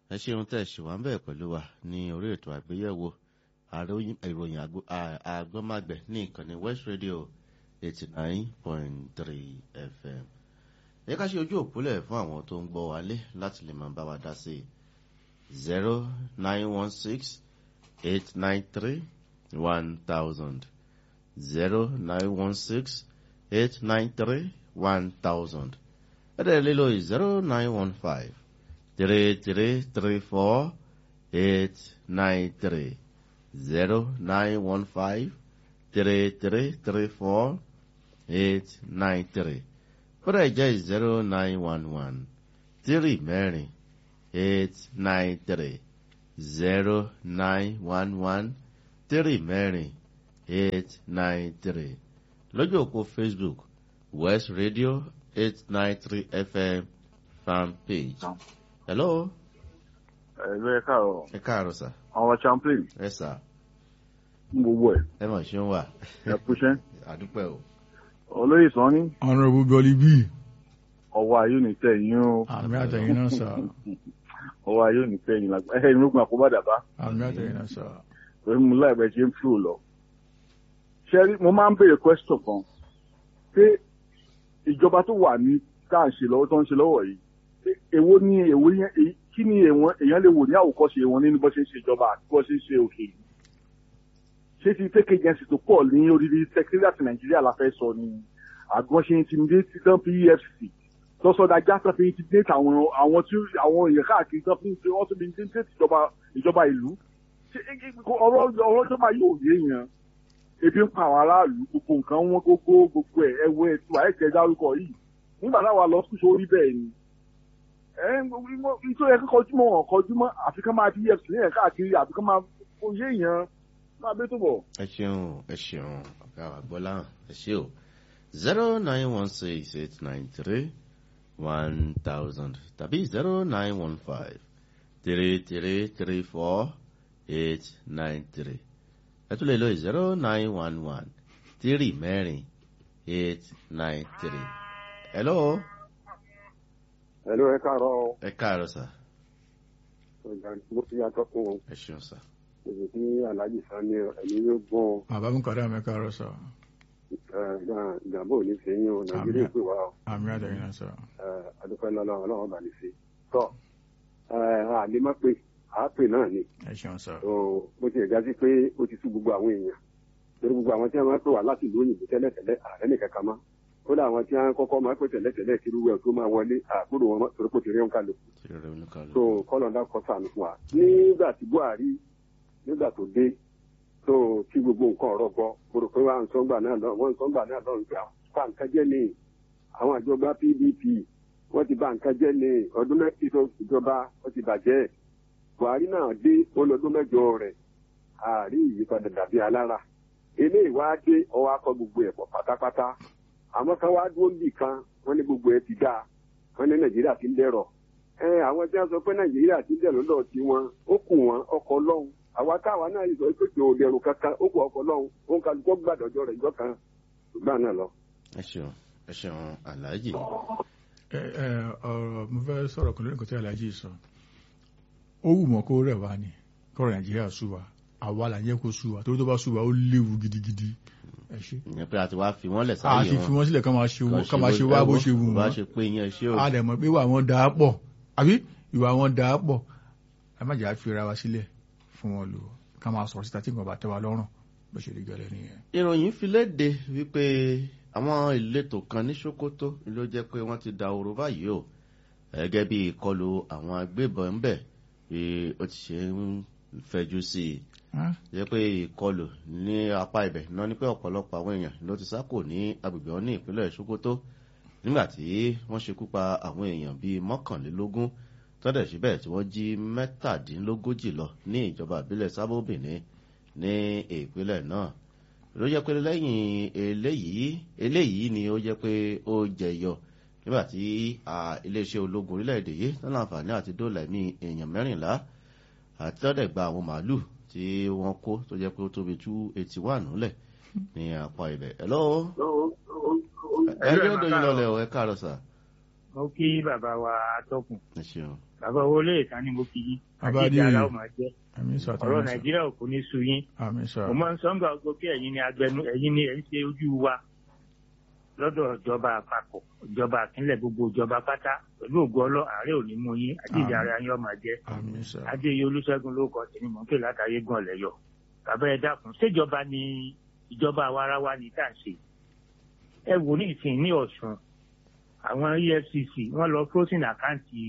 ẹ ṣeun tẹ́ ẹ ṣì wá ń bẹ̀ pẹ̀lú wa ní orí ètò àgbéyẹ̀wò ìròyìn àgbọ́màgbẹ̀ ní ìkànnì west radio eighty nine point three fm. ẹ ká ṣe ojú òpólẹ̀ fún àwọn tó ń gbọ́ wálé láti lè máa bá wa dá sí i zero nine one six eight nine three one thousand zero nine one six eight nine three one thousand ẹ̀rẹ́ lílo zero nine one five three three three four eight nine three zero nine one five three three three four eight nine three kódà ìjẹ́ zero nine one one three mẹ́rin eight nine three zero nine one one three mẹ́rin eight nine three lójú òpó facebook west radio eight nine three fm fan page. hello. ẹ̀rọ ẹ káàárọ̀ ẹ káàárọ̀ sà. àwọn champlain ẹ sà. ń gbogbo ẹ̀ ẹ mọ̀ ṣé ń wà. ẹ kúṣẹ́ àdúpẹ́ o. olóyè sàn ní honourable gọlí bíi ọwọ́ ayé ò ní tẹ̀ yín o àmì àtẹ̀yìn náà sà ọwọ́ ayé ò ní tẹ̀ yín lágbá ẹ̀ ìmúgbọ̀n àkóbá dàbá àmì àtẹ̀yìn náà sà. pẹ̀lú mu láìpẹ́ ṣe ń fò lọ. ṣẹ́rí mo máa ń béèrè question kan pé ìjọba tó wà ní tá à ń ṣe lọ́wọ́ tó ń ṣe lọ́wọ́ yìí pé èwo ni èwo yẹn èyí kí ni èwọn èèyàn lè wò ní àwòkọ́ṣe wọn nínú bó ṣe ń ṣe ìjọba àti bó ṣe ń ṣe òkèèrè ṣé ti fake agency tó pọ̀ ní orílẹ̀ secretariat nàìjíríà la fẹ́ sọ ni àgbọn ṣe intimidate tán fi efcc tọ́sọdájá tán fi intimidate àwọn àwọn tí àwọn èèyàn káàkiri tán fi wọ́n tún fi intimidate ìjọba ìjọba ìlú ṣé ọ̀rọ̀ ọ̀rọ̀ ìjọba yóò yé yẹn ebi ń pa àwọn aráàlú gbogbo nǹkan wọn gbogbo gbogbo ẹ̀ ẹ̀wọ̀ ẹ̀tù àìkẹ́ dárúkọ yìí nígbà táwa lọ sùn sórí bẹ́ẹ̀ ni ẹ̀ ń tó yẹ kí kọjú mọ́ wọn kọjú mọ́ àfi ká máa fi efcc ní ẹ̀ káàkiri àfi ká máa kó yé yẹn máa bẹ́ tó bọ̀. ẹ ṣeun ẹ ṣeun ọ̀gá wa gbọ́lá ẹ ṣe o zero nine one six eight nine three one thousand tàbí zero nine one five three three three four eight nine three ẹ tún lè lo zero nine one one three mẹ́rin eight nine three. hello. Hello, ẹ káàárọ̀ ẹ káàárọ̀ sà ọjà mo ti yàtọ̀ fún wọn ẹ ṣeun sà. èyí tí aláàjì sá ní ẹ̀mí yóò gbọ́n bàbá mi kọ́dá mi káàárọ̀ sà ìjàmbá ò ní fi yín o nàìjíríà pè wá o àmì àtẹ̀yìn náà sà. adúpẹ́ lọ́lọ́run ọlọ́run bá ní fi tọ́ àlè má pé àápè náà ni ẹ ṣeun sà. So, bó ti ẹ̀gá sí pé ó ti sú gbogbo àwọn èèyàn torí gbogbo àwọn tí wọ́n máa ń pè wá láti ìlú òyìnbó tẹ́lẹ̀tẹ́lẹ̀ ààrẹ nìkan kan mọ́ kódà àwọn tí wọ́n kọ́kọ́ máa ń pè tẹ́lẹ̀tẹ́lẹ̀ kí irú ẹ̀ tó máa wọlé àgbòrò wọn mọ́ torí kò ti rí wọn kálukú tí rẹ̀ ń kà so lọ. kọlọńdà kọ sànù fún wa nígbà tí buhari nígbà tó dé so tí gbogbo nǹkan ọ̀rọ̀ gbọ́ mo rò pé wọ́n à ń sọ́ngbà náà lọ wọ́n ń sọ́ngbà náà lọ nígbà pa nǹkan jẹ́ ní àwọn àjọba pdp wọ́n ti bà nǹkan jẹ́ ní ọdún mẹ́tì tó ìjọba wọ́n ti bàjẹ́ buhari náà dé olọ́dún mẹ́jọ rẹ̀ àárí ìyípadà dàbí alára eléyìí wá dé ọwọ́ akọ gbogbo ẹ̀ pọ̀ pátápátá àmọ́ ká wá dúró níbì kan wọ́n ní gbogbo ẹ̀ ti dáa wọ́n ní nàìjíríà ti ń dẹ̀rọ̀ ẹ àwọn tí wọn sọ pé nàìjíríà ti dẹ̀ lọ́dọ̀ tí wọn ó kù wọn ọkọ̀ ọlọ́run àwa táwa náà yìí sọ pé kí o dẹrù kankan ó kù ọkọ̀ ọlọ́run ó ń kálukọ́ gbàdọ̀jọ́ rẹ̀ ìjọ kan ṣùgbọ́n náà lọ. ẹ ṣeun ẹ ṣeun aláàjì. ẹ ẹ ọ̀rọ̀ mo fẹ́ sọ̀rọ̀ kan lórí nǹkan tí aláàjì sọ ó wù mọ́ kó rẹ̀ wá ni kọ́rọ̀ nàìjíríà sú wa àwa là ń yẹ kó sú wa torí tó bá sú wa ó léwu gidigidi ẹ ṣe. ìyẹn pé a ti wá fi wọ́n lẹ̀ a sáyé ti wọn. fi wọ́n sílẹ̀ ká máa ṣe Kàn ká máa ṣe wá bó ṣe wù bá wọ́n ṣe pé yẹn ṣé o. a dẹ̀ mọ̀ pé ìwà wọn dáa pọ̀ àbí ìwà wọn dáa pọ̀ ẹ má jà á fi ra wa sílẹ̀ fún wọn lò ká máa sọ̀rọ̀ síta tí nǹkan bá tẹ́ wa lọ́rùn bó ṣe rí gẹ́lẹ́ nìyẹn. ìròyìn fi léde wípé àwọn ìletò kan ní sokoto ló jẹ́ pé wọ́n ti da oró báyìí o gẹ́gẹ́ bí ìkọlù àwọn agbébọn ń bẹ̀ bí ó ti ṣe ń fẹjú sí i Ah, jẹ́ pé ìkọlù ní apá ibẹ̀ náà ni pé ọ̀pọ̀lọpọ̀ àwọn èèyàn ló ti sá kò ní agbègbè wọn ní ìpínlẹ̀ sokoto nígbà tí wọ́n ṣekú pa àwọn èèyàn bíi mọ́kànlélógún tọ́dẹ̀ síbẹ̀ tí wọ́n jí mẹ́tàdínlógójì lọ ní ìjọba ìbílẹ̀ sábòbìnrin ní ìpínlẹ̀ náà ló jẹ́ pé lẹ́yìn eléyìí eléyìí ni ó jẹ́ pé ó jẹyọ nígbà tí ah, iléeṣẹ́ ológun orílẹ̀-èdè yìí tán láǹfààní àti dóòlà ẹ̀mí èèyàn mẹ́rìnlá àti tọ́dẹ̀ gba àwọn màálù tí wọ́n kó tó jẹ́ pé ó tóbi tú etí wà núlẹ̀ ní apá ibẹ̀. hello ẹjọ́ ìdòyìn lọlẹ̀ ọ̀ ẹ káàárọ̀ sà mo kí bàbá wa atọ́kùn ẹ ṣeun bàbá owó lè tán ni mo kí yín Bàbá àti Adéyẹyẹ. ìjà aláwọ̀ máa jẹ́ àmì sọ ọ̀rọ̀ àtàwọn sọ nàìjíríà ò kò ní sú yín àmì sọ mo máa ń sọ ńgbà gbogbo pé ẹ̀yin ni agbẹnu ẹ̀yin ni ẹ̀ ń ṣe ojú wa lọ́dọ̀ ìjọba àpapọ̀ ìjọba àpínlẹ̀ gbogbo ìjọba pátá pẹ̀lú ògo ọlọ́ àárẹ̀ ò ní mú yín àti ìjà ara yín ọmọ jẹ́ àmì sọ adéyẹ olúṣẹ́gun ló kọ tèmi mọ̀ ń pè látàyé gan ọ̀lẹ́yọ̀ bàbá ẹ dákun ṣèjọba ni ìjọba àwarawa ni tá à ń ṣe ẹ wò ní ìsìn ní ọ̀ṣun àwọn efcc wọ́n lọ frozen àkáǹtì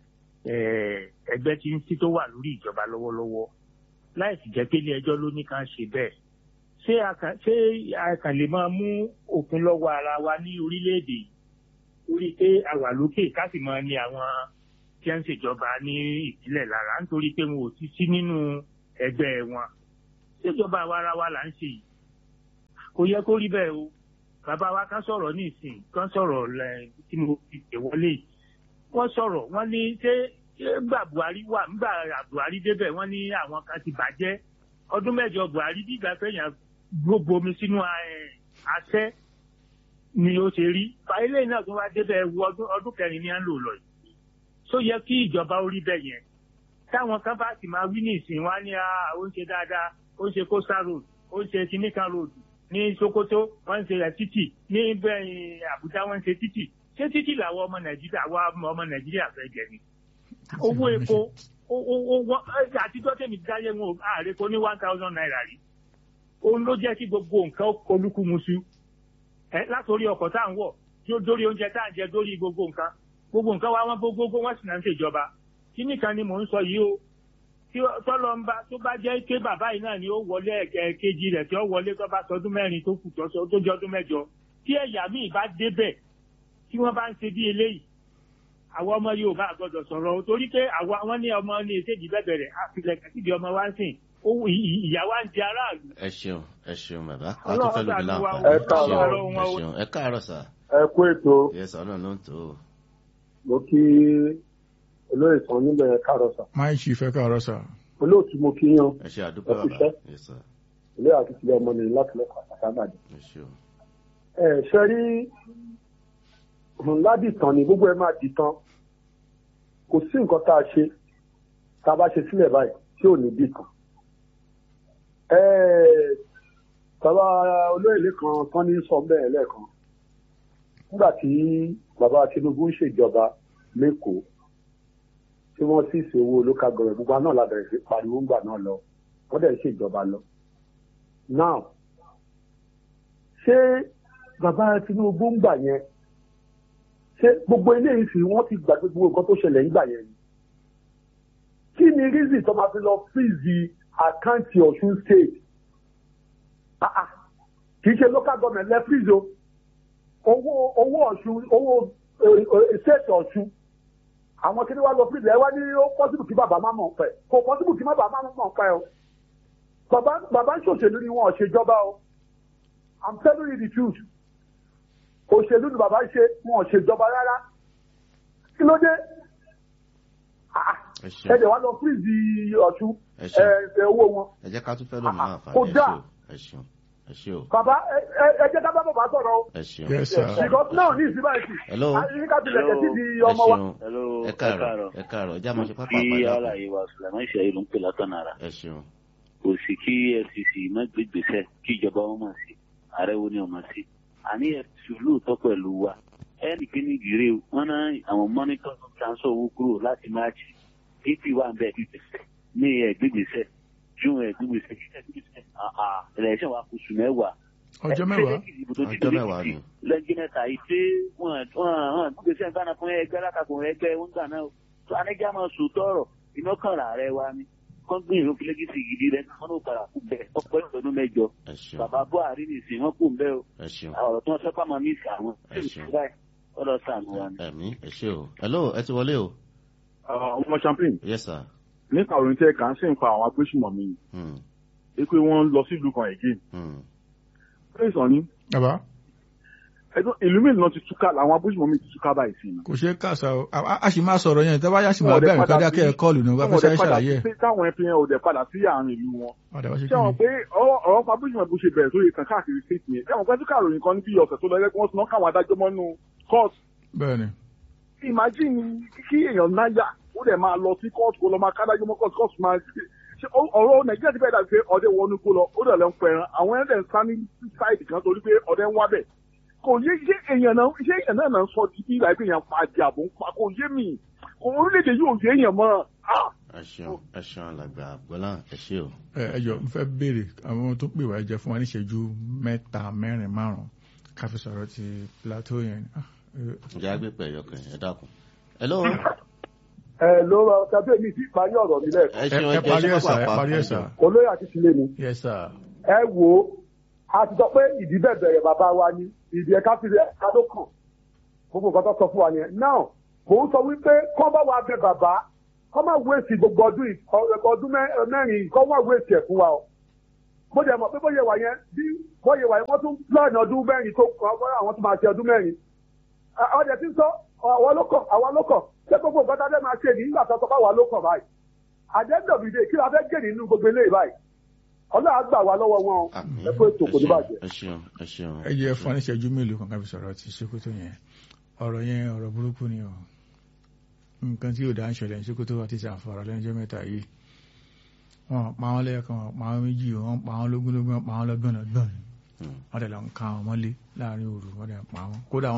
eh, ẹgbẹ́ tí ń sí tó wà lórí ìjọba lọ́wọ́lọ́wọ́ láì sì jẹ́ pé ilé ẹjọ́ ló ní ká ṣe bẹ́ẹ̀ ṣé a kàn ṣé a kàn lè máa mú òfin lọ́wọ́ ara wa ní orílẹ̀-èdè yìí torí pé a wà lókè ká sì máa ní àwọn tí wọ́n ń ṣèjọba ní ìpínlẹ̀ lára nítorí pé wọn ò ti sí nínú ẹgbẹ́ wọn ṣèjọba àwa ara wa là ń ṣe yìí kò yẹ kó rí bẹ́ẹ̀ o bàbá wa ká sọ̀rọ̀ ní ìsìn kán sọ̀rọ̀ lẹ̀ tí mo fi pè wọlé yìí wọ́n sọ̀rọ̀ wọ́n ní ṣé ṣé gbà Buhari wà ńgbà Buhari débẹ̀ wọ́n ní àwọn kan ti bàjẹ́ ọdún mẹ́jọ Buhari bí ìgbà fẹ́yàn gbogbo omi sínú ẹ̀, àṣẹ ni ó ṣe rí fàílẹ̀ náà tó wá débẹ̀ wu ọdún ọdún kẹrin ní à ń lò lọ yìí tó yẹ kí ìjọba orí bẹ́ẹ̀ yẹn táwọn kan bá sì máa wí ní ìsìn wá ní "Ah, ó ń ṣe dáadáa ó ń ṣe coastal road ó ń ṣe kìnnìkan road ní Sokoto wọ́n ń ṣe rẹ̀ títì ní bẹ́ẹ̀ Àbújá wọ́n ń ṣe títì ṣé títì làwọn ọmọ Nàìjíríà àwa ọmọ Nàìjíríà fẹ́ jẹ ni owó epo ó- ó- ó- wọ́n- ẹ, àtijọ́ tèmi dáyé wọn ò- ààrẹ kò ní one thousand naira rí òun ló jẹ́ kí gbogbo nǹkan ó kolúkúmuṣu ẹ látòrí ọkọ̀ tá à ń wọ̀ tí ó dórí oúnjẹ tá à ń jẹ dórí gbogbo nǹkan gbogbo nǹkan wa wọn gbogbo wọn sì náà ń ṣèjọba kí nìkan ni mò ń sọ yìí o tí ó- tọ́lọ́ ń bá tó bá jẹ́ pé bàbá yìí náà ni ó wọlé ẹ̀kẹ́ kejì rẹ̀ tí ó wọlé tó bá sọdún mẹ́rin tó kù tó sọ- tó jẹ́ ọdún mẹ́jọ tí ẹ̀yà míì bá débẹ̀ tí wọ́n bá ń ṣe bí eléyìí àwọn ọmọ Yorùbá àgbọ́dọ̀ sọ̀rọ̀ o torí pé àwa wọn ní ọmọ ní ètèjì bẹ̀bẹ̀rẹ̀ àfilẹ̀kẹ̀ síbi ọmọ wa ń sìn owó ìyá wa ń di aráàlú ẹ ṣeun ẹ ṣeun bàbá Ọlọ́run àtúfẹ́ lóbi ṣàánú wa o. láǹfààní Ẹ káàárọ̀. ẹ ṣeun ẹ ṣeun ẹ káàárọ̀ sà ẹ kú ètò yẹ sà ọ̀nà ló ń tó o. mo kí olóyè kan níbẹ̀ káàárọ̀ sà máa ń ṣe ìfẹ́ káàárọ̀ sà olóòtú mo kí yan ẹ ṣe àdúgbò Ẹ kú bàbá iṣẹ́. yẹ sà ilé àti tilẹ̀ ọmọ nìyí láti lọ́kọ̀ àtàkàbàdì. ẹ ṣeun ẹ ṣe rí ńlá dìtàn ni gbogbo ẹ máa dìtàn kò sí nǹkan tá a ṣe tá a bá ṣe sílẹ̀ báyìí tí ò ní dìtàn. ẹ bàbá olóyèlé kan tán ní sọ bẹ́ẹ̀ lẹ́ẹ̀kan nígbà tí bàbá Tinubu ń ṣèjọba lẹ́kọ̀ọ́ tí wọ́n sì ṣe owó local government gbogbo náà la bẹ̀rẹ̀ sí pariwo ńgbà náà lọ wọ́n dẹ̀ ń ṣèjọba lọ. now ṣé bàbá Tinubu ń gbà yẹn ṣé gbogbo eléyìí sì wọ́n ti gbàgbé gbogbo nǹkan tó ṣẹlẹ̀ ńgbà yẹn ni kí ni reason tó máa fi lọ freeze àkáǹtì Ọ̀ṣun state Ah, ah. kì í ṣe local government lẹ freeze o owó owó Ọ̀ṣun owó eh, eh, state Ọ̀ṣun àwọn kí ni wàá lọ freeze ẹ wá ní ó possible kí bàbá má mọ̀ ń pẹ́ kò possible kí bàbá má mọ̀ ń pẹ́ o bàbá bàbá ń ṣòṣèlú ni wọn ò ṣèjọba o i'm telling you the truth òṣèlú ni bàbá ń ṣe wọn ò ṣèjọba rárá kí ló dé Ah, ẹ ẹ ṣeun dẹ̀ wá lọ fíìsì ọ̀tún ẹ ṣeun ẹ ẹ owó wọn ẹ jẹ́ ká tún fẹ́ lómi Ah, láǹfààní kò ẹ dáa. ṣeun ẹ ṣeun ẹ ṣeun bàbá ẹ ẹ- ẹ jẹ́ ká bá bàbá sọ̀rọ̀ o ẹ ṣeun Yes, sir. because náà ní ìsinmi àìsí hello àyíká ká tilẹ̀ kẹ́ sí di ẹ ọmọ wa. ṣeun Hello, ẹ káàárọ̀ ẹ káàárọ̀ ẹ jẹ́ àmọ́ ṣe pápá kí àpàdé àlàyé wa Sulaiman Ṣayí ló ń pè látọ̀nàrà. ẹ ṣeun Kò sí kí FCC má gbé gbèsè kí ìjọba wọn mọ̀ sí. Ààrẹ wo ni ọmọ sí. Àní FCC lóòótọ́ pẹ̀lú wa. Ẹnì kíní gírè wọn náà àwọn mọ́nítọ̀ tó transfer owó kúrò láti máàcì. AP wà ń bẹ̀ gbèsè. Ní ẹ̀ gbégbèsè. June ẹ̀ gbégbèsè. Ẹlẹ́sìn wa kù sùn mẹ́wàá. ọjọ́ mẹ́wàá ọjọ́ mẹ́wàá ni lẹ́yìn mẹ́ta yìí pé wọ́n wọ́n gbèsè nǹkan fún ẹgbẹ́ látakò ẹgbẹ́ wọn gbà náà tó anẹ́jà máa sùn tọrọ iná kan rà rẹ wa ni kọ́ gbé ìró fílẹ́gìsì gidi rẹ wọn ló padà kú bẹ́ẹ̀ ọ̀pọ̀ ìrọ̀lú mẹ́jọ ẹ ṣeun bàbá Buhari nìsín wọn kù bẹ́ẹ̀ o ẹ ṣeun ọ̀rọ̀ tí wọ́n sọ́pà máa mí sí àwọn Ẹ ṣeun. ọ̀dọ̀ sànù wa ni. ẹ̀mí ẹ ṣe o hello ẹ ti wọlé o ọmọ champagne yes sir nípa òrìn tẹ kà ń sì ń pa àwọn agbésùmọ̀mí hmm. ni pé wọ́n ń lọ sí ìlú kan again Hmm. pé ìsàn ni bàbá ẹ̀dùn ìlú mélòó ti túká làwọn agbésùmọ̀mí ti túká báyìí sí ni. kò ṣeé kàṣà o a a- a sì máa sọ̀rọ̀ yẹn tẹ́wá yá sì máa Wọn ò dẹ̀ bẹ̀rẹ̀ padà kọ́dá kẹ́ ẹ sí- kọ́ọ̀lù náà wá wọn ò fẹ́ dẹ̀ sáré padà ṣàlàyé sí ẹ̀ táwọn ẹpin yẹn ò dẹ̀ padà sí àárín ìlú wọn. padà wá ṣe ṣé kí àwọn ni pé ọ̀rọ̀ ọ̀rọ̀ fabrice bó ṣe bẹ̀rẹ̀ sórí kan káàkiri state yẹn ṣé àwọn pẹ́ tí kàròyìn kan ní bí ọ̀sẹ̀ tó lọ ẹgbẹ́ wọn ti ná káwọn adájọ́ mọ́nú court bẹ́ẹ̀ ni imagine kí èèyàn náyà ó dẹ̀ máa lọ sí kóòtù kó lọ máa kádájú mọ́ kóòtù kóòtù máa ṣe ọ̀rọ̀ nàìjíríà ti fẹ́ dàbí pé ọdẹ wọnú kó lọ ó dẹ̀ lọ ń pẹran àwọn ẹ̀dẹ̀ ń sá ní sáìdì kan torí pé ọdẹ ń wá bẹ̀ kò yé ṣé èèyàn náà ṣé èèyàn náà náà sọ di bí ìlà ìpè yẹn pa àjàbò ń pa kò yé mi kò orílẹ̀-èdè yóò yé èèyàn mọ́ ah ẹ ṣeun ẹ ṣeun alàgbà gbọ́lá ẹ ṣe o. ẹ ẹ jọ n fẹ́ béèrè àwọn tó pè wá ẹ jẹ́ fún wa ní ìṣẹ́jú mẹ́ta mẹ́rin márùn ká fi sọ̀rọ̀ ti plateau yẹn Ah, eh, ǹjẹ́ agbépẹ̀ ẹ̀yọkàn ẹ dákun. hello ẹ ló ra tàbí èmi sí ìparí ọ̀rọ̀ mi lẹ́ẹ̀kan ẹ ẹ ṣeun ẹ ẹ parí jẹ́ ẹ̀ sà ẹ pápá parí ẹ̀ sà olóyè àti tilé ni yes sir ẹ wo a ti sọ pé ìdí bẹ́ẹ̀ bẹ̀rẹ̀ bàbá wa ni ìdí ẹ̀ka fi ẹ̀ka ló kàn gbogbo nǹkan tó sọ fún wa yẹn náà mò ń sọ wípé kọ́ bá wa bẹ bàbá kọ́ máa wéèsì gbogbo ọdún yìí, ọ- ọdún mẹ́- mẹ́rin yìí, kọ́ máa wéèsì ẹ̀ fún wa o mo jẹ́ mọ̀ pé bóyá wà yẹn bí bóyá wà yẹn wọ́n tún plan ọdún mẹ́rin tó àwọn tó máa ṣe ọdún mẹ́rin ọdẹ tí ń sọ àwa ló kàn àwa ló kàn ṣé gbogbo nǹkan tá a fẹ́ máa ṣe ní nígbà tó sọ pé àwa ló kàn báyìí àdẹ́gbẹ̀bìdè kí la fẹ́ gé nínú gbogbo eléyìí báyìí ọlọ́run á gbà wá lọ́wọ́ wọn o àmín ẹ kó ètò kò ní bàjẹ́. ẹ ṣeun ẹ ṣeun. ẹ jẹ́ fún wa ní ìṣẹ́jú mélòó kan ká fi sọ̀rọ̀ ti Sokoto yẹn ọ̀rọ̀ yẹn ọ̀rọ̀ burúkú ni o nǹkan tí yóò dá ń ṣẹlẹ̀ ní Sokoto àti ìṣàǹfààrà lẹ́nu ọjọ́ mẹ́ta yìí wọn pa wọn lẹ́ẹ̀kan wọn pa wọn méjì wọn pa wọn lógúnlógún wọn pa wọn lọ́gbọ̀nlọ́gbọ̀n Hmm. wọn dẹ̀ lọ ń ka wọn mọ́lé láàrin òru wọn dẹ̀ pa wọn kódà